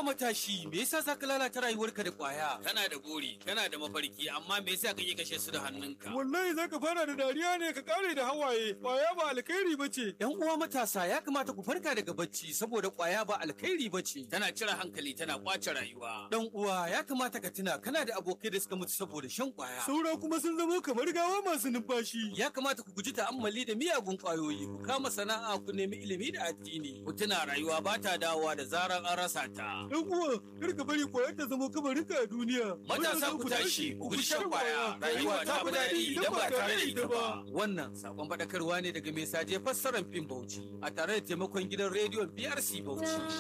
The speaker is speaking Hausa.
Haba matashi, me yasa za ka lalata rayuwarka da ƙwaya? Kana da buri, kana da mafarki, amma me yasa kake kashe su da hannunka? Wallahi za ka fara da dariya ne ka kare da hawaye, ƙwaya ba alkhairi ba ce. ‘Yan uwa matasa ya kamata ku farka daga bacci saboda ƙwaya ba alkhairi ba ce. Tana cire hankali, tana kwace rayuwa. Dan uwa ya kamata ka tuna kana da abokai da suka mutu saboda shan ƙwaya. Saura kuma sun zamo kamar gawa masu numfashi. Ya kamata ku guji ta'ammali da miyagun ƙwayoyi, ku kama sana'a ku nemi ilimi da addini. Ku tuna rayuwa ba ta dawowa da zarar an rasa ta. Dan uwa, kar ka bari ƙwayar ta zama kamarinka a duniya. Matasa ku tashi, ku guji shan kwaya. Rayuwa ta fi daɗi idan ba tare da ita ba. Wannan sakon faɗakarwa ne daga mai saje fassarar fim Bauchi a tare da taimakon gidan rediyon BRC Bauchi.